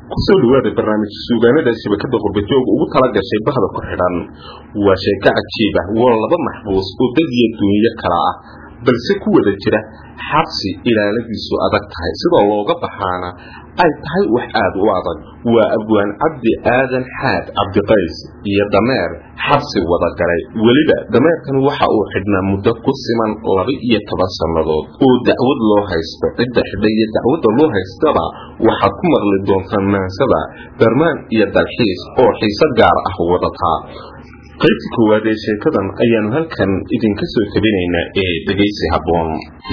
kusoo dhawaada barnaamijka suugaanada shabakada qurbajooga ugu tala gashay bahda ku xidhan waa sheeko cajiib ah waa laba maxbuus oo dad iyo duunyo kala ah balse ku wada jira xabsi ilaaladiisu adag tahay sidoo looga baxaana ay tahay wax aad u adag waa abwaan cabdi aadan xaad cabdiqays iyo dameer xabsi wada galay weliba dameerkani waxa uu xidhnaa muddo ku siman laba iyo toban sannadood oo dacwad loo haysto cidda xidha iyo dacwadda loo haystaba waxaad ku maqli doontaan maansada darmaan iyo dalxiis oo xiise gaar ah wadataa qaybtii koowaad ee sheekadan ayaanu halkan idinka soo tabinaynaa ee dhegaysi habboon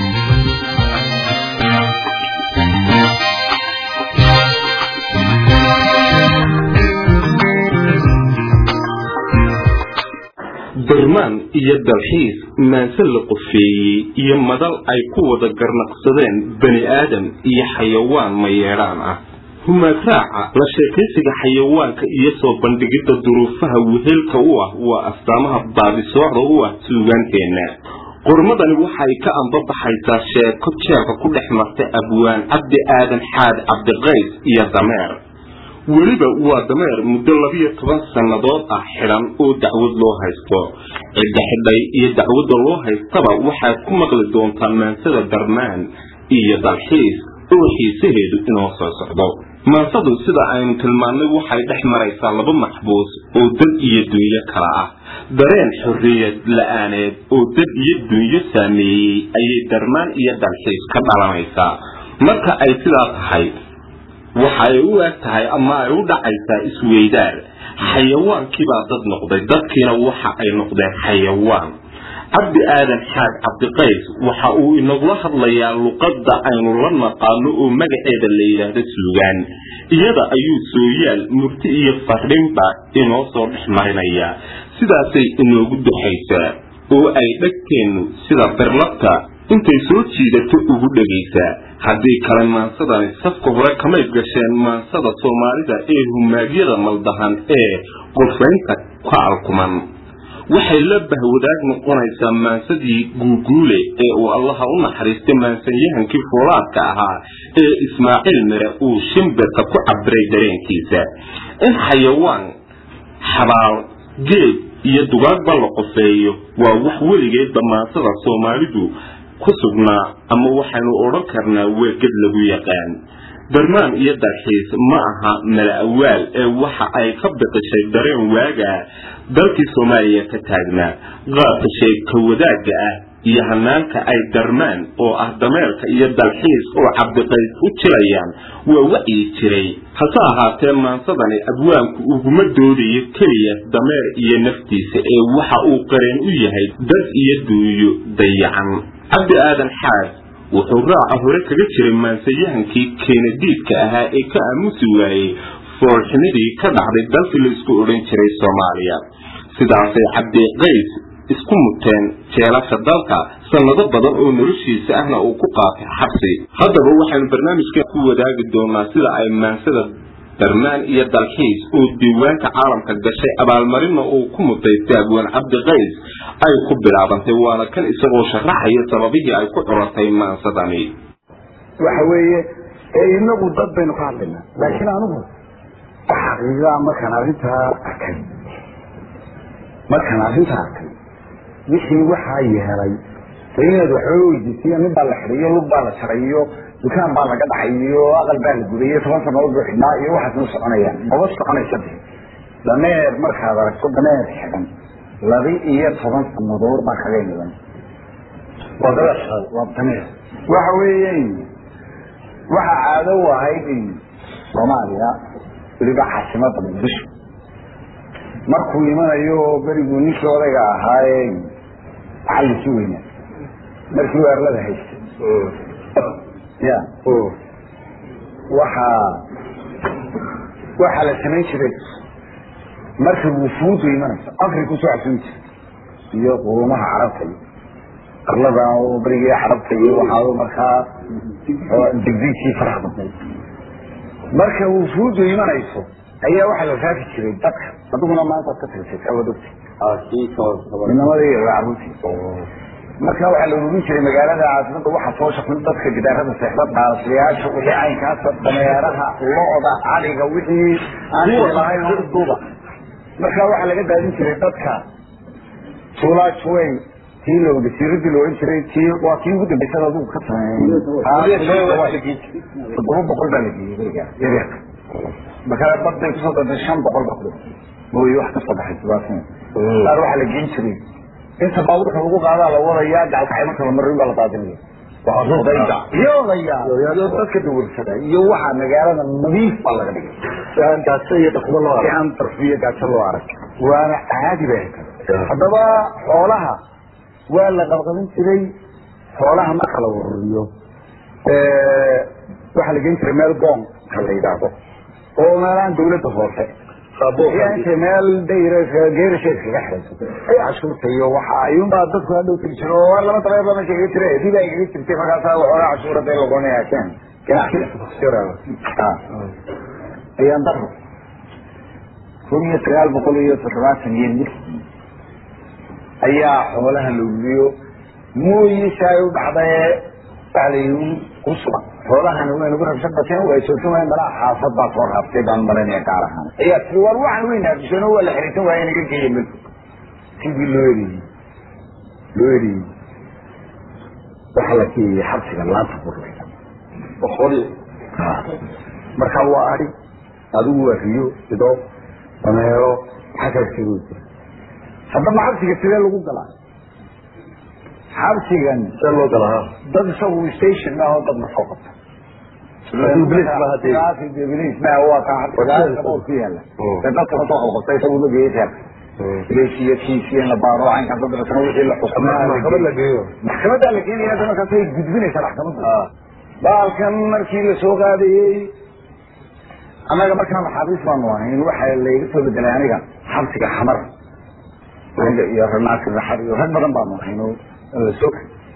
darmaan iyo dalxiis maanse la qofeeyey iyo madal ay ku wada garnaqsadeen bani aadam iyo xayawaan mayeedhaan ah humagraaca la sheekaysiga xayawaanka iyo soo bandhigidda duruufaha wehelka u ah waa astaamaha baadisoocda u ah suugaanteenna qormadani waxay ka anbabaxaysaa sheeko jeerka ku dhex martay abwaan cabdi aadan xaad cabdiqays iyo dameer weliba waa dameer muddo labiyo toban sannadood ah xidhan oo dacwad loo haysto cidda xidhay iyo dacwadda loo haystaba waxaad ku maqli doontaa maansada darmaan iyo dalxiis oo xiisaheedu inoo soo socdo maansadu sida aynu tilmaannay waxay dhex maraysaa laba maxbuus oo dad iyo dunyo kala ah dareen xorriyad la-aaneed oo dad iyo dunyo saameeyey ayay darmaan iyo dalxiis ka dhalanaysaa marka ay sidaa tahay waxa ay u eg tahay ama ay u dhacaysaa isweydaar xayawaankiibaa dad noqday dadkiina waxa ay noqdeen xayawaan cabdi aadan xaad cabdiqays waxa uu inagula hadlayaa luqadda aynu la naqaano oo magaceeda la yidhaahdo suugaan iyada ayuu sooyaal murti iyo fardhinba inoo soo dhex marinayaa sidaasay inoogu duxaysaa oo ay dhegteennu sida birlabta intay soo jiidato ugu dhegaysaa haddii kale maansadani safka hore kamay gasheen maansada soomaalida ee humaagyada maldahan ee qofaynta ka alkuman waxay la bahwadaag noqonaysaa maansadii guuguule ee uu allaha u naxariistay maansanyahankii foolaadka ahaa ee ismaaciil mire uu shimbirka ku cabiray dareenkiisa in xayawaan xabaal geed iyo dugaagba la qofeeyo waa wax weligeedba maansada soomaalidu ku sugnaa ama waxaynu odhan karnaa weegad lagu yaqaan darmaan iyo dalxiis ma aha mala awaal ee waxa ay ka biqishay dareen waagaa dalkii soomaaliya ka taagnaa qaabka sheeka wadaagga ah iyo hanaanka ay darmaan oo ah dameerka iyo dalxiis oo cabdiqays u jilayaan waa wacyi jiray hase ahaatee maansadani abwaanku uguma doodayo keliya dameer iyo naftiisa ee waxa uu qareen u yahay dad iyo duuyo dayacan cabdi aadan xaad wuxuu raaca hore kaga jiray maansayahankii keenadiidka ahaa ee ka aamusi waayey foolxumidii ka dhacday dalkii la isku odhan jiray soomaaliya sidaasay cabdiqays isku muteen jeelasha dalka sannado badan oo noloshiisa ahna uu ku qaatay xabsi haddaba waxaynu barnaamijka ku wadaagi doonaa sida ay maansada darmaan iyo dalxiis oo diiwaanka caalamka gashay abaalmarinna uu ku mutaystay abwaan cabdiqays ay ku bilaabantay waana kan isagoo sharaxaya sababihii ay ku curatay maansadani waxa weeye inagu dad baynu ka hadlaynaa laakiin anigu xaqiiqaa markaan arrintaa arkay markaan arrintaa arkay wixii waxaa yeelay de inaad waxba weydiisiya nin baa la xidhiyo lug baa la jaray iyo dukaan baa laga dhacay iyo aqal baa la guday iyo toban sanadood buu xidhnaa iyo waxaas ma soconayaan maba soconaysa de dameer markaad aragto dameer xidhan laba iyo toban sanadood baa kaga imidan waa dameer waa dameer waxa weeye waxa caado u ahayd soomaaliya weliba caasimada muqdisho markuu imanayo beriguu ninkii odayga ahaaye macallinkii weyna markii weerlada haystay ya waxaa waxaa la samayn jiray marka wufuudu imanayso afrika usoo casuun jir iyo qurumaha carabta iyo arlada berigii carabta iyo waxaa markaa digdigkii faraha badnay marka wufuudu imanayso ayaa waxaa la raafi jiray dadka adiguna maanta ka tagsay awaad ogta inamadii caruurtii marka waxaa la ururin jiray magaalada caasimada waxa soo shaqin dadka gidaarada seexda dhaalaslayaasha wixii caynkaasa dameeraha lo-da caliga wixii aan lahayn duuba marka waxaa laga daadin jiray dadka tuulaajweyn tii la wasiiradii la ohan jiray tii waa kii ugu dambeysada adigu ka sameeyey toddoba boqol baa la geeyey berigaa yareerka marka baday kusoo dantay shan boqol baa ku mooye wax kasoo baxay sidaasina qaar waxaa la geen jiray inta baabuurka lagu qaadaa la wadayaa gacalkacay marka la marin baa la daadinaya iyo odaya iyo dadka dawarsada iyo waxaa magaalada nadiif baa laga dhigay gaajo iyo dhaqmo loo si aan darfiyo gaajo loo arag waana caadi bay ahayd haddaba xoolaha waa la qabqabin jiray xoolaha marka la ururiyo waxaa la geen jiray meel goonka la yidhaahdo oo meelahan dawladda hoose inta meel geerasheed kaga xirayso ay cashuurta iyo waxa ayuunbaa dadku hadhow tiri jiro oo lama dabeer lama sheegi jira dib ay kaga jirtay markaasaa waxoogaa cashuurada ay lagoonaya keen ayaan daro kun iyo sagaal boqol iyo toddobaatan iyo lix ayaa xoolaha la uliyo mooyisha ay u dhacdae waxa la yii ku sugan xoolahana way nagu rabshan bateen way sootin waayeen malaa xaafad baa soo raaftay baan malanaya gaar ahaan ayaa tii war waxaan weyn haafiseen oo waa la xiriirtan waaya naga geeya mel sidii loo eriyey loo eriyey waxaa la geeyey xabsiga laanta burlayda boqol marka waa adi adigu waa riyo ido dameero xakarkiibu jira haddaba xabsiga sidee lagu galaa xabsigan see loo galaa dad isagu station ah oo dad lasoo qabta ku yaala dadka lasoo qabqabta isagu la geeyey reer leesiya kiisiya la baaro caynkan dad lasana wixii la maxkamad la geeyo maxkamaddaa la keenaya hadda markaas way gudbinaysaa maxkamadda baalkan markii la soo qaadayey annaga markaa maxaabiis baanu ahayn waxa layga soo bedelay aniga xabsiga xamar iyo ranaasi raxar iyo rag badan baanu ahayn oo la soo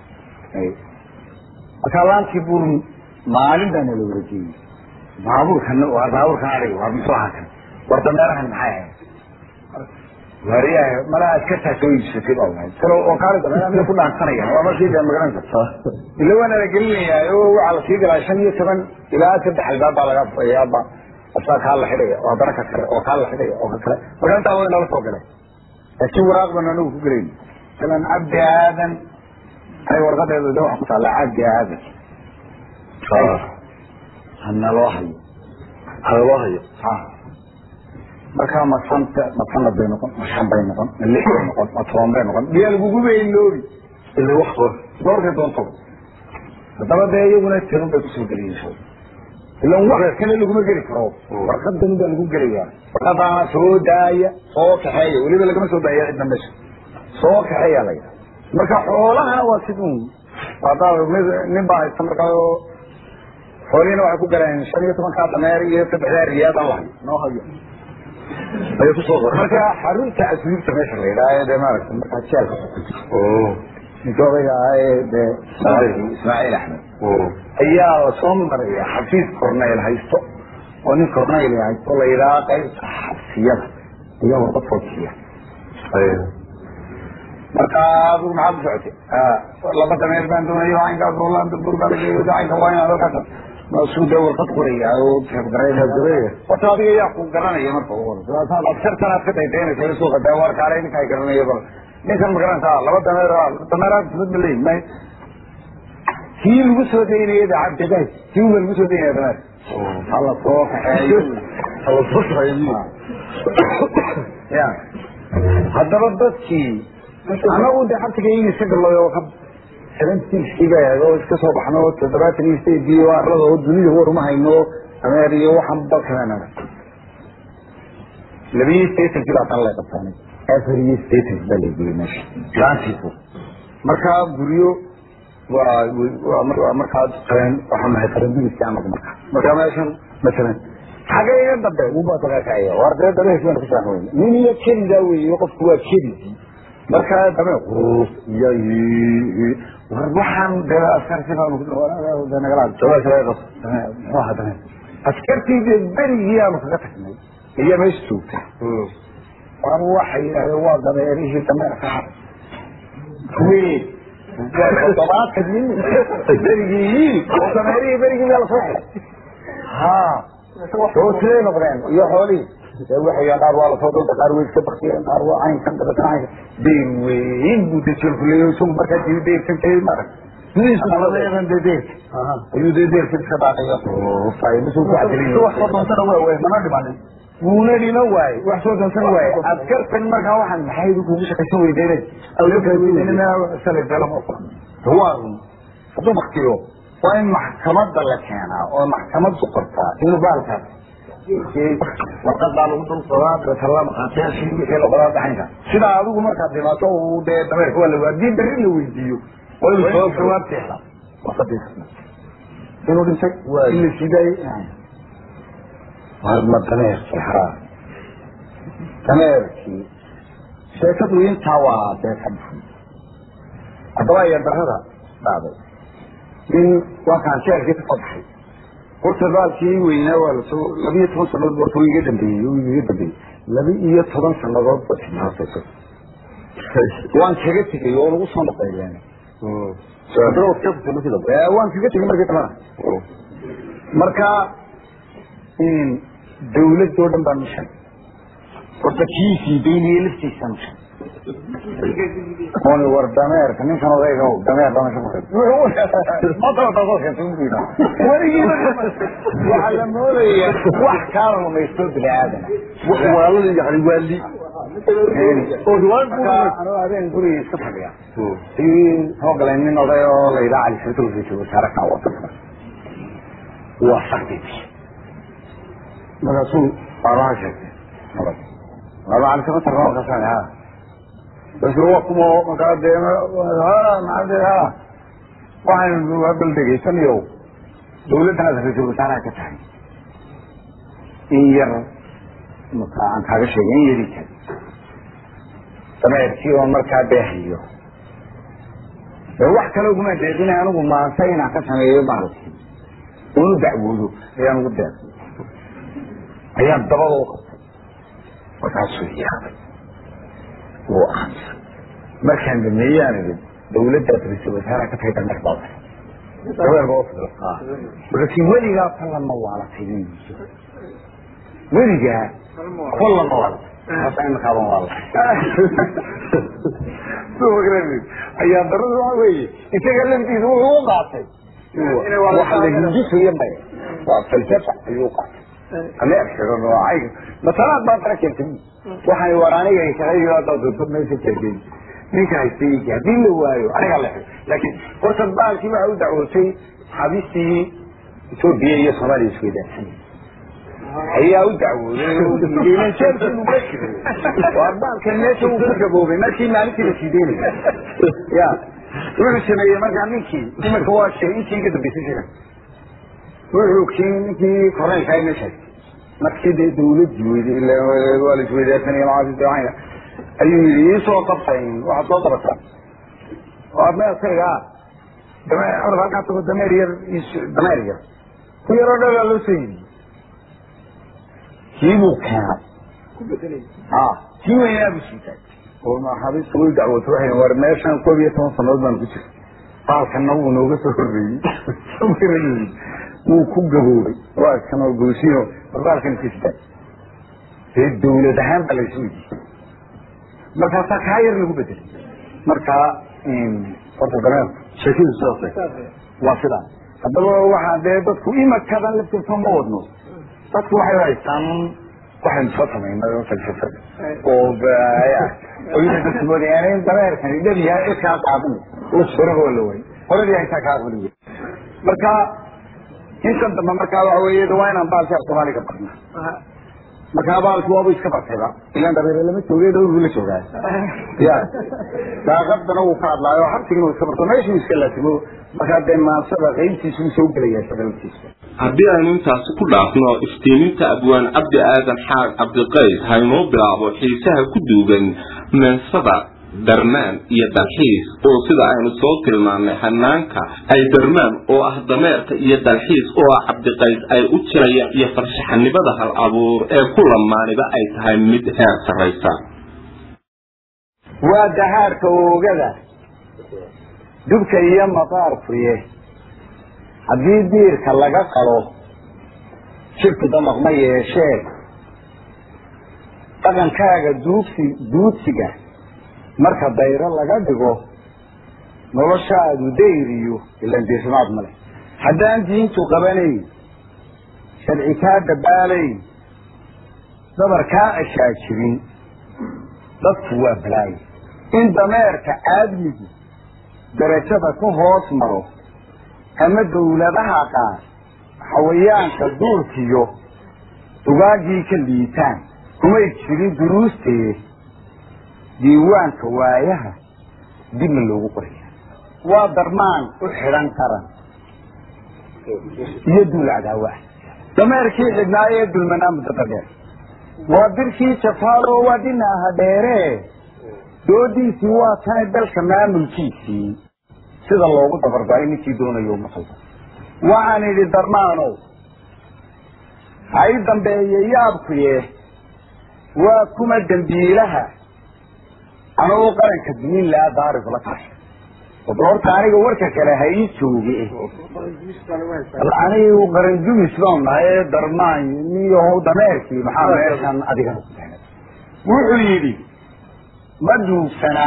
markaa laantii buur maalin baana la wareejiyey baabuurkan waa baabuurkan adiga waa muxuu ahaa kan war dameerahan maxay ahayd waariyaha malaa askartaa soo iibsatay baa lahayd kalo oo kaali dameeraha mid ku dhaansanaya waa markii dee magaranaysa ila waana la gelinayaa oo waxaa la sii galaa shan iyo toban ilaa saddex albaab baa laga fayaaba asaa kaa la xidhaya oo haddana ka kale oo kaa la xidhaya oo ka kale marka intaa waa inala soo galay laakiin waraaq baan anagu ku gelayn masalan cabdi aadan ay warqadeedu de waxa ku taalla cabdi aadan hana loo hayo hana loo hayo ha markaa ma santa ma sanad bay noqon ma shan bay noqon ma lix bay noqon ma toban bay noqon miyaa lagugu beyloobi ila wax hor doorkay doonto haddaba dee iyaguna tirun bay kusoo geliyeysa ilan wax kale laguma geli karo warqadan baa lagu gelayaa warqadaana soo daaya soo kaxeeya weliba lagama soo daaya cidna meesha soo kaxeeya la yidhaha marka xoolahana waa sidun hadaa mid nin baa haysta markaa oo xoolihiina waxay ku galeen shan iyo tobankaa dameer iyo saddexdaa riyaad aan lahayo noo hayo ayay kusoo qoray marka xarunta asriibta meesha la yidhaha dee maaragta markaa jeelka ninka odayga ahaa ee dee ismaaciil axmed ayaa lasoo maraya xafiis corneyl haysto oo nin corneyl haysto la yidhaha qaybta xabsiyada ayaa warqad soo bixiya marka adigu maxaad u socotay laba dameer baan doonayo caynkaas roland bur baa lageeyo caynka waa inaad halkaas maasuu dee warqad qoraya oo teebgareynaya horta adiga yaa ku garanaya marka ugu horeysa askartan aad ka daydaynaysa suuqa daa warkaale ninkaa garanaya bal ninkan ma garanaysaa laba dameer dameeraad mid ma leeyihin may kii lagu soo daynaya da cabdigaay kii uba lagu soo daynaya dameer hala soo kaxeeyo hala soo kaxeeyo ya haddaba dadkii anagu de xabsiga in iska galooyo ka seventies bay ahayd oo iska soo baxno toddobaatan iyo sideedii oo arlada oo dunida war uma hayno dameer iyo waxaan dalkana labiyo sideetankii baa tan lay qabtaanay afar iyo sideetanki baa lageeyey meesha laantiisu markaa guryo waa waa markaa qareen waxaa nahay qarendigiisi anagu markaa markaa meeshan masalan xagga iga dambe ubaa dagaakacaya war dee dabees baan kusaan weyne nin iyo kelidaa weeye qofku waa kelidii markaa dabe iyo war waxaan dee askartii baan nagala muxuu ahaa dame askartii dee berigii aanu kaga tagnay ayaa meesha joogta war waxay yidhahdeen waa dameerihii dameerka weyn toddobaatan nin berigii oo dameerihii berigii meel soo xidhay ha oo siday noqdeen iyo xoolihii dee waxay qaar waa lasoo dalda qaar way iska baktiyeen qaar waa caynkan dabeetana caynkan deyr weyn buu dejelku leeyahay isagu markaa jiri deyrkan kay marag sidiisu de deyrka ayuu dee deyrka iska dhaaqaya faa'iidasuu ku cadilin wax soo doontana waa waay mana dhimanin wuuna dhima waaye wax soo doontana waaye askartan markaa waxaan maxay kugu shaqaysan weydeynay waa hadduu baktiyo waa in maxkamada la keenaa oo maxkamad ku qortaa inuu baalkaas warqad baa lagu dul qoraa dabeetana maqaatiyaashii wixii laqoraa dhaxanka sidaa adigu markaad dhimaato uu dee dameerka waa la haddii berri la weydiiyo waa inuu soo jawaab teexda warqadiisa inuu dhintay in la sidaayey ma dameerkii ha dameerkii sheekadu intaa waa dee ka dhufay haddaba ayaa darada dhacday in waa kaan sheerkii ka soo baxay horta baalkii weynaa waa lasoo laba iyo toban sanadood horta iga dambeeyey uu iga dambeeyey laba iyo toban sanadood ba timaasayso waan kaga tegay oo lagu soo noqeeyeen waan kaga tegay markii dambana marka dawladoo dhan baa mishan horta kiisii beyniye laftiisa mishan on war dameerka ninkan odayga dameer waxaa la moodaya wax kaala rumaysto bini aadama waalada yani waali anoo habeen guriga iska fadhiya ayuu soo galay nin oday oo la yidhaha cali sirtul raiisul wasaare kaa wadanka waa sakditi markaasuu baalaha sheegtay laba cali sirtul markaas ha bas waa kuma markaa dee maade ha waxaynu bal dhegaysanayo dawladdan aad ra-iisul wasaaraha ka tahay in yar marka aan kaaga sheegay in yari tahay dameerkii oo markaa beehayo ee wax kale uguma deeqina anigu maanta inaan ka sameeyo maaragtay unu dacwoodo ayaan ugu deeqay ayaan dabada u qabtay markaasuu yaabay wuu aaminsan markaan dhameeyaan idin dawladdaad ra-iisul wasaaraha ka tahay dameer baa dameer baa ufidla markaasi weligaa kollama waalatay weligaa kollama waalatay hasa imikaaban waalatay ayaa darada waxa weeye isaga laftiisa wuxuu u qaatay waxa la hindisayo may waa falsafa ayuu u qaatay ameerkaay masalaad baa dara keentay waxay war aniga shaqayga haddaad meesha taagay ninka haystay haddii la waayo aniga la laakiin horta baalkii waxa u dacwootay xabistii etoobiya iyo soomaaliya isweydaarsan ayaa u dacwooday waa baalkan meesha uu ka gaboobay markii maalintii la siideynaya ya wuxuu sameeyey markaa ninkii iminka waa shay intii ka dambeysay shira wuxuu kii ninkii korneylkaa meesha markii dee dawladii weyday waa la isweydaarsanaya macaasisayna ayuu yidhi iisoo qabtay waxaad soo qabataa waa meeskayga dameer halkaa tago dameer yar dameer yar ku yaroo dhalaa loo soo yidhi kii buu keenay ha kii weynaa buu siitay oo maxaabiista way dacwootay waxay war meeshan koob iyo toban sanadood baan ku jira baalkanna wuu nooga soo horreeyey wuu ku gaboobay waa kanoo goosino war baalkan iska sitaa dee dawlad ahaan baa laysu weydiiyey markaasaa kaa yar lagu bedelay markaa horta dameer sheekadu sidaas waa sidaa haddaba waxaa dee dadku imakadan laftirka ma wadno dadku waxay haystaan waxaynu soo samaynay oo falsafada oo oyna dadku moodayaan in dameerkani dhab yahay cid kaa qaadan horaba waa la waayay horadii haysaa kaa aqbali wey marka intan dambe markaa waxa weeye waa inaan baalki af soomaaliga barna markaa baalki waabu iska bartayba ilaan dabeere lama joogay dhowrbu la joogaa ya daaqadana wuu ka hadlaayo xabsigina uu iska barto meeshuu iska laasimo markaa dee maansada qaybtiisu uu soo gelaya shaqalkiisa haddii aynu intaasi ku dhaafno iftiiminta abwaan cabdi aadan xaag cabdiqays haynoo bilaabo xiisaha ku duugan meensada darmaan iyo dalxiis oo sida aynu soo tilmaannay hanaanka ay darmaan oo ah dameerka iyo dalxiis oo ah cabdiqays ay u jirayaan iyo farshaxanimada hal abuur ee ku lamaaniba ay tahay mid heer sarraysa waa dahaarka oogada dubka iyo maqaarkuye haddii diirka laga qalo jibku damaq ma yeeshee dhaqankaaga duugsi duudsiga marka dayro laga dhigo noloshaadu dayriyo ilan diirsimaad male haddaan diintu qabanayn sharci kaa dabaalayn dabar kaa ashaajirin dadku waa balaayo in dameerka aadmigu darajada ku hoos maro ama dawladaha qaar xawayaanka duurkiyo dugaagii ka liitaan kumay jirin duruustee diiwaanka waayaha dibna loogu qoraya waa darmaan u xidhan qaran iyo duul cadaawa ah dameerkii xidhnaayo ee dulmanaa muddada dheer waa dirkii jafaalo waa dhinaaha dheere doodiisii waa tani dalka maamulkiisii sida loogu dabarbaray ninkii doonayo maqalba waxaan idhi darmaanow ha i dambeeye yaabkuye waa kuma dembiilaha anagoo qaranka dumin laa daarifla tahay wada horta aniga warka kale ha ii jooge anigu qaran dumis baan nahay darmaan niyahow dameerkii maxaa meeshan adigana ku tahay wuxuu yidhi ma duugsana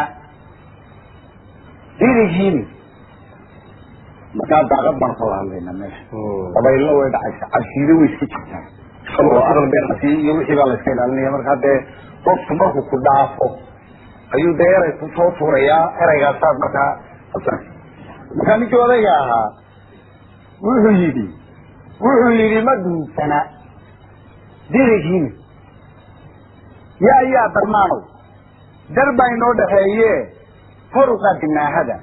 dirigiini markaa daaqad baan ka hadlayna meesha dabaylna way dhacaysa cabsiido way iska jirtaa isagoo aqal beerasi iyo wixii baa la iska ilaalinaya markaa dee qofku markuu ku dhaafo ayuu dee eray ku soo tuurayaa eraygaasaad markaa markaa ninkii odayga ahaa wuxuu yidhi wuxuu yidhi ma duugsana dirigiini yaa yaa darmaanow dar baa inoo dhaxeeye hor u qaadi naahada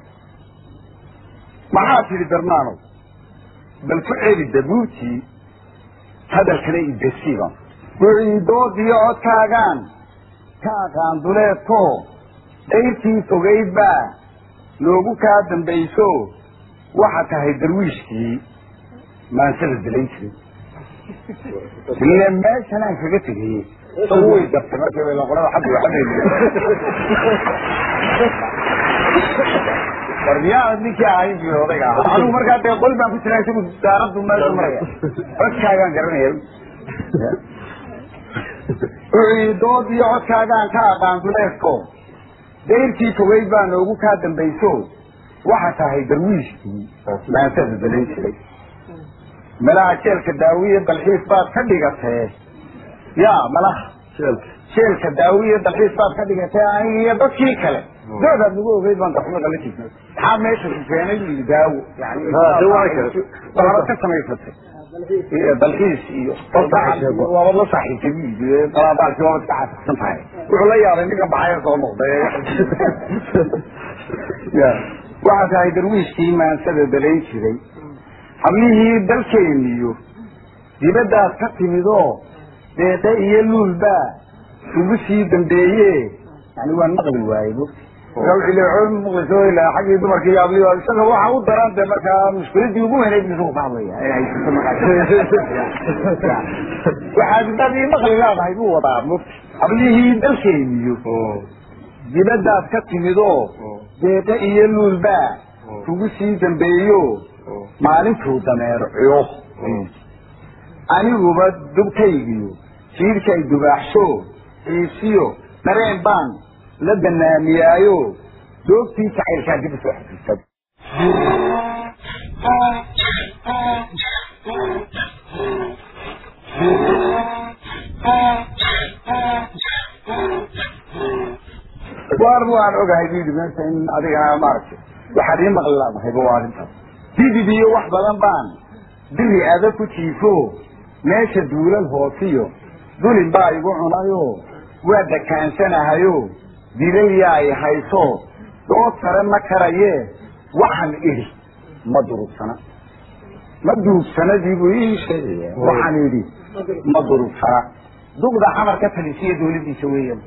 maxaa tidhi darmaanow bal ku celi dabuutii hadalkana idasiiba wuxuu doodiyo codkaagaan ka aqaan duleedko dayrtii fogayd baa loogu kaa dambayso waxa tahay darwiishkii maansada dalayn jiray ile meeshan aan kaga tegayey isagu way gartay markii bay laqorada xaddi waxadayni wardiyaa ninkii ahayn bu odayga ahaa anigu markaa dee qol baan ku jiraa isagu daaraddu meesha maraya codkaagaan garanaya wuxuu yidhi dood iyo codkaagaan ka aqaan duleedko dayrtii fogeyd baa noogu kaa dambayso waxa tahay darwiishkii maansada dalayn jiray malaha jeelka daawiye dalxiis baad ka dhigatee ya malaha jeelka daawiye dalxiis baad ka dhigatee aniga iyo dadkii kale doodaad nagu ogeyd baan darxumo kala jirnay maxaa meesha ku keenay iyo daawo yani waaba ka samaysatay dalxiis iyo waabad la saaxiibtay bu yidhi dalaabaalkii waabad ka xafisan tahay wuxuu la yaabay ninka baxaya soo noqday waxaa tahay darwiishkii maansada dalayn jiray hablihii dalkeeniyo dibaddaas ka timidoo deeqe iyo luulbaa ugu sii dambeeye yani waan maqli waaye maqliso ilaa xaggii dumarka iyo hablihi isaga waxa u daran de markaa mushkiladii ugu weynayd bu isagu ka hadlaya ee haysato markaa waxaad dadii maqli leedahay buu wadaa mugti hablihii dalkeeniyo dibaddaas ka timidoo deeqe iyo luulbaa kugu sii dambeeyo maalintuu dameerciyo aniguba dubkaygiyo jiirkay dubaaxsho xiisiyo dareen baan la banaamiyaayo doogtii jacaylkaa dib usoo xasuusta waar waan ogahay bu yidhi meesha in adigana maaragtay waxaad ii maqli laadahayba waa arrintaas didid iyo wax badan baan biri adag ku jiifo meesha duulal hoosiyo dulin baa igu cunayo waa dakaansanahayo dilayaa ay hayso dood sare ma karaye waxaan idhi ma durugsana ma duugsanadii buu ii sheegaya waxaan idhi ma durugsana duqda xamar ka talisiya dawladiisa weeyaan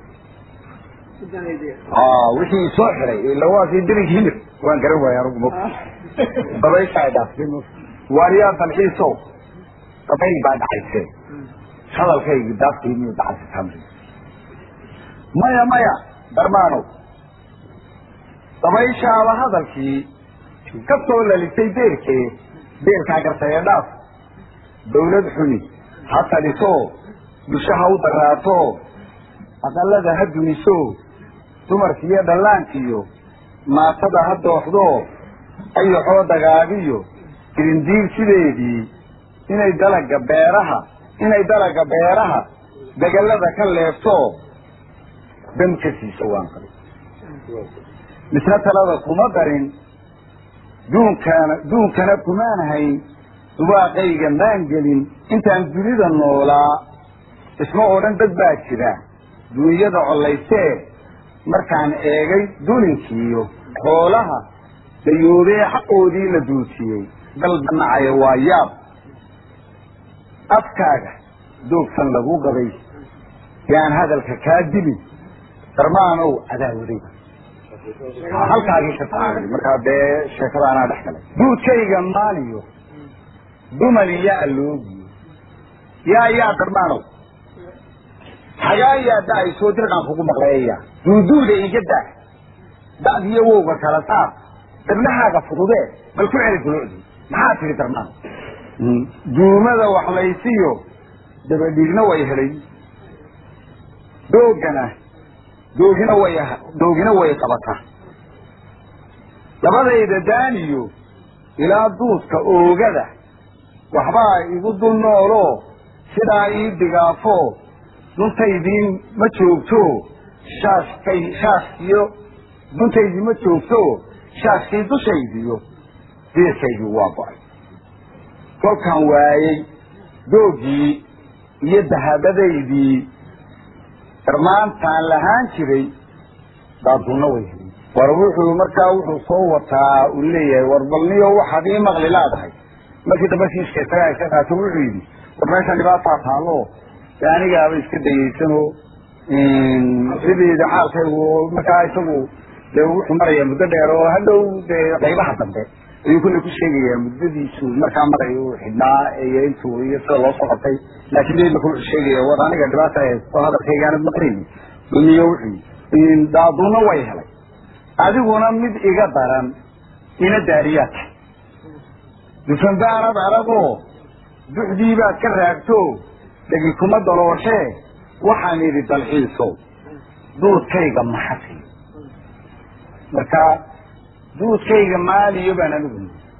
wixii soo xiray ila waa kii dirig hilib waan garan waaya anugu mog dabaysha ay dhaaftay waariyaa dalxiiso dabayl baa dhacayse hadalkaygi daafkii miyuu dacasi tamri maya maya darmaanow dabayshaaba hadalkii ka soo lalisay beerkee beerkaa gartay ee dhaaf dawlad xuni ha taliso bulsho ha u daraato aqalada ha duniso dumarkiiyo dhallaankiyo maatada ha dooxdo ayaxoo dagaagiyo girindiir sideedii inay dalaga beeraha inay dalaga beeraha degelada ka leefto dam ka siiso waan qabay misna talada kuma darin duunkana duunkana kumaan hayn dubaaqayga maan gelin intaan dunida noolaa isma oo dhan dad baa jira duunyada collaysee markaan eegay dulinkiiyo xoolaha dayoobee xaqoodii la duutiyey dalba nacaya waa yaab afkaaga doogsan lagu qabay yaan hadalka kaa dilin darmaanow adaawadayba halkaagii ka taagay markaa dee sheekada anaa dhex galay duudkayga maaliyo duman iyo alloogiyo yaa yaa darmaanow hagaa yaa da-aysoo dirqan kugu maqleeya duuduuda iga daa da'diyo wowga kala saar dabnahaaga fududee bal ku celi dulucdii maxaa tihi darmaan duumada waxlaysiyo dabadhiigna way helay doogana doogina way doogina way qabataa labadayda daaniyo ilaa duudka oogada waxbaa igu dul noolo sidaa ii digaafo duntaydiin ma joogto shaaskay shaaskiyo duntaydii ma joogto shaaskii dushaydiyo diirkaydii waa go-ay kolkaan waayey doogii iyo dahabadaydii darmaantaan lahaan jiray daadunna way helay war wuxuu markaa wuxuu soo wataa uu leeyahay war balniyo waxaad ii maqli laadahay markii dambe shiishka isagaa iska qaato wuxuu yidhi war meeshan dhibaataa taalo de anigaaba iska dayaysanoo sideeda xaalkaygu markaa isagu dee wuxuu marayaa muddo dheer oo hadhow dee qaybaha dambe ayuu kulley ku sheegayaa muddadiisu markaa marayo uu xidhnaa iyo intuu iyo sida loo soo qabtay laakiin de imaka wuxuu sheegaya war aniga dhibaata haysto hadalkaygaanad maqlayni duniyo wuxuu daaduna way helay adiguna mid iga daran ina daariyaad dufanbaanad aragoo duxdii baad ka raagto dhegi kuma dalooshee waxaan idhi dalxiiso duudkayga maxasi marka duudkayga maaliyo baan anigu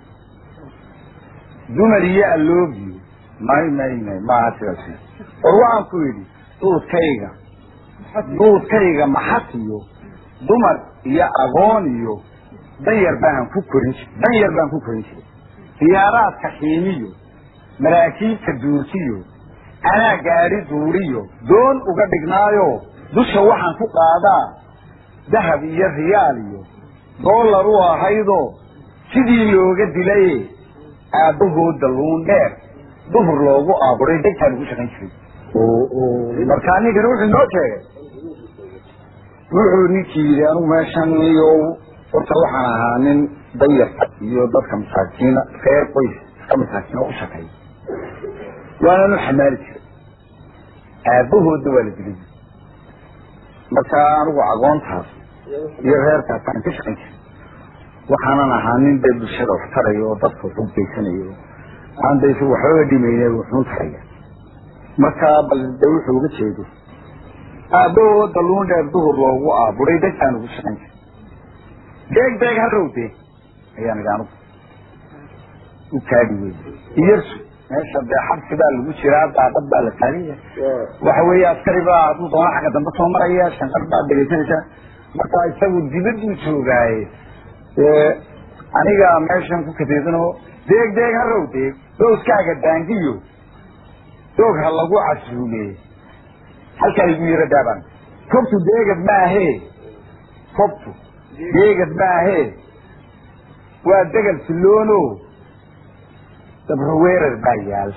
dumar iyo alloogiyo may may may maaha sidaas war waxaan ku yidhi duudkayga duudkayga maxasiyo dumar iyo agoon iyo danyar baan ku korin jir danyar baan ku korin jiray diyaaraadka xiimiyo maraakiibta duurtiyo anaa gaadhi duuriyo doon uga dhignaayo dusha waxaan ku qaadaa dahab iyo riyaal iyo dollar u ahaydoo sidii looga dilaye aabbahooda luun dheer duhur loogu aaburay degtaan ugu shaqayn jiray markaa ninkani wuxuu noo sheegay wuxuu ninkii yidhi anigu meeshan iyo horta waxaan ahaa nin danyarta iyo dadka masaakiina reer qoys iska masaakiina u shaqeeya waananu xamaali jiray aabbahooda waa la dilay markaa anigu agoontaas iyo reerkaas aan ka shaqayn jiray waxaanan ahaa nin dee bulshada wax taraya oo dadka wax u geysanayo aan da isagu waxbaba dhimayne wuxuun taraya markaa bal de wuxuu uga jeedo aabbahooda luun dheer duhur loogu aaburay degtaan ugu shaqayn jiray deeg deeg harowde ayaan idhi anugu u kaadi wey iyarsu meesha dee xabsi baa lagu jiraa daaqad baa la taaganya waxa weeye askari baa hadduu doona xagga dambe soo maraya shanqar baa dhegaysanaysa marka isagu dibaduu joogaaye dee aniga meeshan ku kateesanoo deeg deeg harow deeg dooskaaga daangiyo doog ha lagu casuume halkaa igu yaro daabaan kobtu deegad maahe kobtu deegad maahe waa degal siloono dabro weerar baa yaal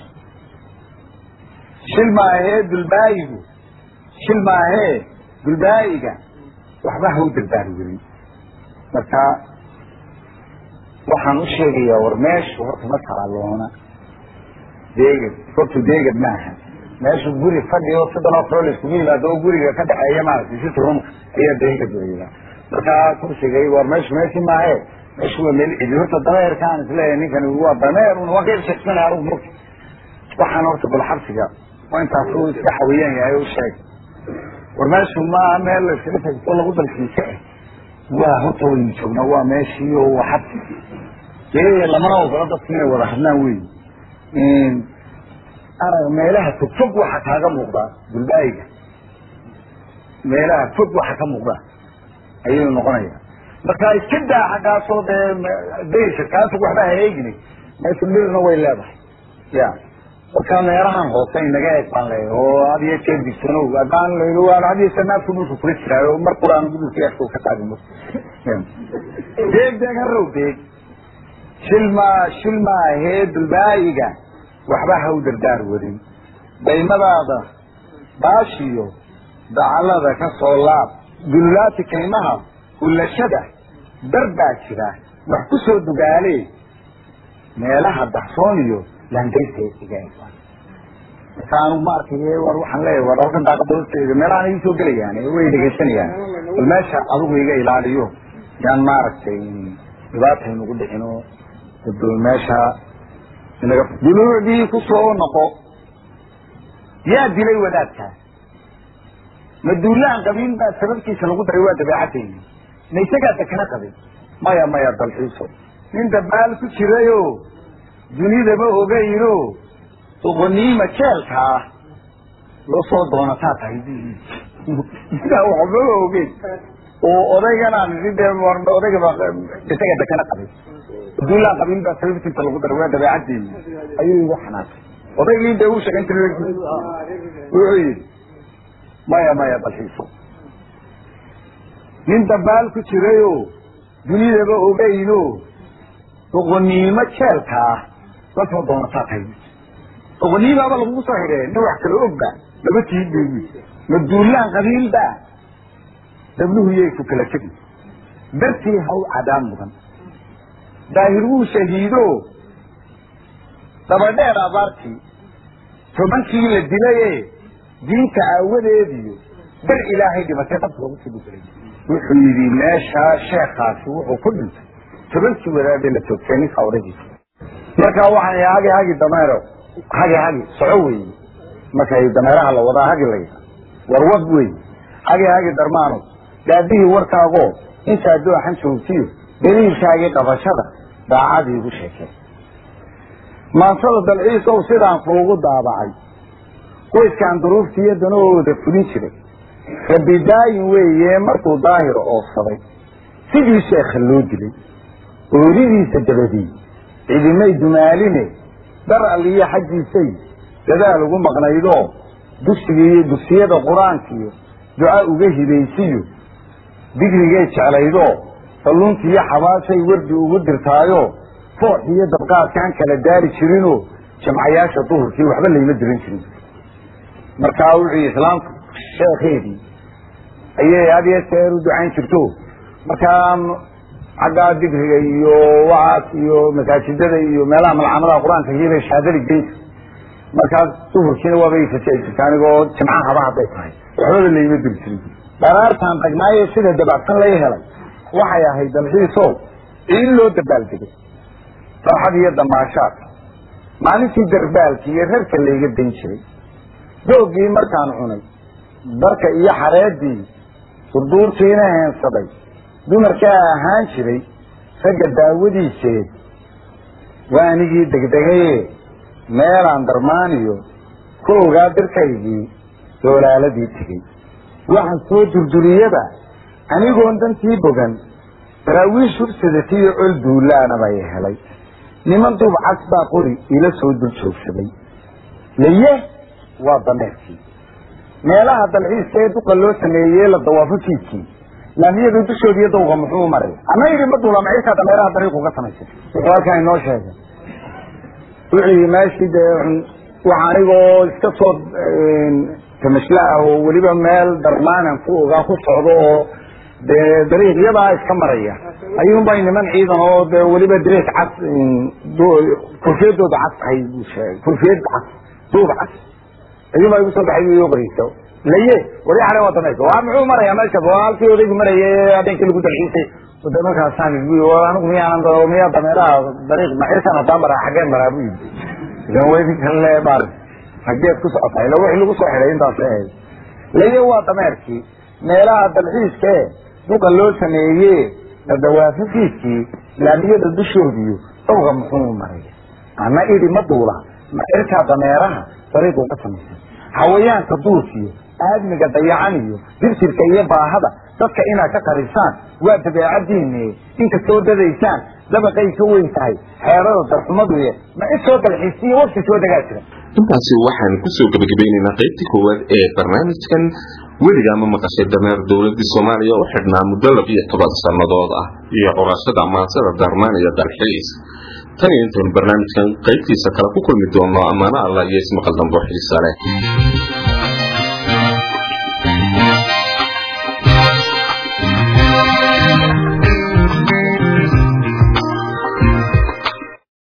shil maahee dulbaayigu shil maahee dulbaayiga waxba ha u dardaari werin marka waxaan u sheegayaa war meeshu horta ma talaaloona deegad hortu deegad maaha meeshu guri fadhi oo sidan oo kale la iskugu yimaado oo guriga ka dhexeeya maaragtay si turunka ayaa deegad weeyaa marka kursigay war meeshu meeshii maahe meeshu waa meel cidi horta dameerkaan isleeyahay ninkani waa dameer un waa ka shaqsanaya anugu mogta waxaan horta bal xabsiga waa intaas uu iska xawiyaan yahay u sheeg war meeshu ma meel la iskaga tagto lagu dalkiisa ah waa horta waynu joognaa waa meeshii oo waa xabsi dee lamana ogola dadku inay wada hadlaan wey arag meelaha fog fog waxa kaaga muuqda dulbaayiga meelaha fog waxa ka muuqda ayuu noqonaya marka iska daa xaggaasoo dee daysha kaa fog waxba ha eegini meesha dhirna way leedahay ya marka meelahan hoose inaga eeg baan leeyahay oo had iyo jeer digtanow haddaan waan had iyo jeer naafku dhulka kula jiraayo mar quraan dhulka eegta ka qaadimo deeg deeg harow deeg shilma shilma ahee dulbaayiga waxba ha u dardaar wadin daymadaada baashiyo dacalada ka soo laab dullaati kaymaha ulashada dar baa jira wax ku soo dugaale meelaha daxsoon iyo laandaystaiga marka anu ma arkay war waxaan leeyahay war halkan daaqadoosteeda meelahan ii soo gelayaan way dhegaysanayaan bal meesha adigu iga ilaaliyo yaan maaragtay dhibaata inugu dhicino meesha duluucdii ku soo noqo yaa dilay wadaadkaa ma duulaan qabiil baa sababkiisa lagu daray waa dabeecadeyni ma isagaa dakana qabin maya maya dalxiiso nin dabaal ku jirayo dunidaba ogayno doqoniima jeelkaa loo soo doonataa tahay sidaa waxbaba ogeyn oo odayganaan de odaygaba isaga dakana qabin duulaan qabiil baa sababtiisa lagu daray waa dabeecaddeeni ayuu igu xanaasay odaygii dee uu shaqayn jiray wuxuu yidhi maya maya dalxiiso nin dabaal ku jirayo dunidaba ogayno doqoniimo jeelkaa la soo doonataa tahay doqoniimaaba lagugu soo xidhee nin wax kala ogba laba tiid bay wi ma duulaan qabiilba dabluhu yay ku kala tegi dartii haw cadaan mudan daahir wuu shahiido dabadheer abaartii tobankii la dilaye diinta aawadeediyo dar ilaahay dhimatay dabka lagu sii dhijiray wuxuu yidhi meeshaa sheekaasi wuxuu ku dhintay tobankii wadaadee la toogtay ninka odaygiisa markaa waxaan ihi hagi hagi dameero hagi hagi soco weeye markay dameeraha la wadaa hagi la yidhaa warwad wey hagi hagi darmaano daadihii warkaagoo intaa dooxan joogtiyo daliilkaagii qabashada daacadii igu sheekeen maansada dalciisow sidaan kuugu daabacay qoyskaan duruuftiiyo danahooda fulin jiray rabbi daayin weeye markuu daahir oofsaday sidii sheekha loo dilay ooridiisa dabadii cidimay dumaaline dar alliyo xaggiisay dadaal ugu maqnaydoo dugsiga iyo dugsiyada qur-aankiiyo duca uga hibaysiyo digrigay jeclaydoo kalluunta iyo xabaashay wardi ugu dirtaayo foox iyo dabqaadkaan kala daari jirinoo jamcayaasha duhurkii waxba layma diran jirin markaa wuxuu islaamku sheekeedii ayay had iyo jeer u ducayn jirto markaa xaggaa digriga iyo wacaas iyo masaajidada iyo meelaha malcamadaha qur-aanka iyobay shahaadada geynta markaas duhurkiina waabay fasai jirta anigoo jimca haba hadday tahay waxbaba layma diri jirin daraartaan tagnaaye sida dabacsan lay helay waxay ahayd dalxiiso in loo dabaaldegay farxad iyo damaashaad maalintii darbaalki iyo rarka layga dan jiray doogii markaan cunay darka iyo xareedii surduurtiina heensaday dumarkaa ahaan jiray ragga daawadiiseed waa anigii degdegaye meelaan darmaaniyo ku ogaa dirkaygii doolaaladii tegey waxaan soo durduriyaba anigoon dantii bogan daraawiish hursadatiyo col duulaana bay helay niman duub cas baa qori ila soo dul joogsaday laye waa dameerkii meelaha dalxiiska ee duqa loo sameeyey la dawaafo fiidkii laamiyada dushood iyo dawga muxuu maray ama yidhi ma duula maciirkaa dameeraha dariiq uga samaysay wuxuu halkaa inoo sheegay wuxuu yidhi meeshii dee waxa anigoo iska soo tamashla ah oo weliba meel darmaanan ku ogaa ku socdo oo dee dariiqyadaa iska maraya ayuunbay niman ciidan oo dee weliba dariiq cas kurfiyadooda cas ahay buu sheegay kurfiyad cas duub cas ayuunbaa igu soo baxay iyo qoreysa laye wari xale waa dameerka waa muxuu marayaa meesha waa halkii odaygu marayay habeenkii lagu dalxiisay de markaasaan igu anigu miyaanan miyaa dameeraha dariiq macirkan haddaan maraa xaggeen maraa bu yidhi ilan weydinkan le mar xaggeed ku socotaa ila wixii lagu soo xidhay intaas ahayd layo waa dameerkii meelaha dalxiiska e duqa loo sameeye dadawaafifiiskii laamiyada dushoodiyo dhowga muxuu maray ana idhi ma duula macirkaa dameeraha dariiquu ka samaysan hawayaanka duurkiyo aadmiga dayacan iyo dirtirka iyo baahada dadka inaad ka qarisaan waa dabeecadiine inkastoo dadaysaan dabaqay ka weyn tahay xeerada darxumaduye ma cid soo dalxiisiyo wafti soo degaa jira intaasi waxaan kusoo gebagabeynaynaa qaybtii koowaad ee barnaamijkan weligaa ma maqashay dameer dowladii soomaaliya u xidhnaa muddo labiyo toban sannadood ah iyo curashada maansada darmaan iyo dalxiis tan iyo intaynu barnaamijkan qaybtiisa kale ku kulmi doono ammaano allah iyo ismaqal dambo xiisa leh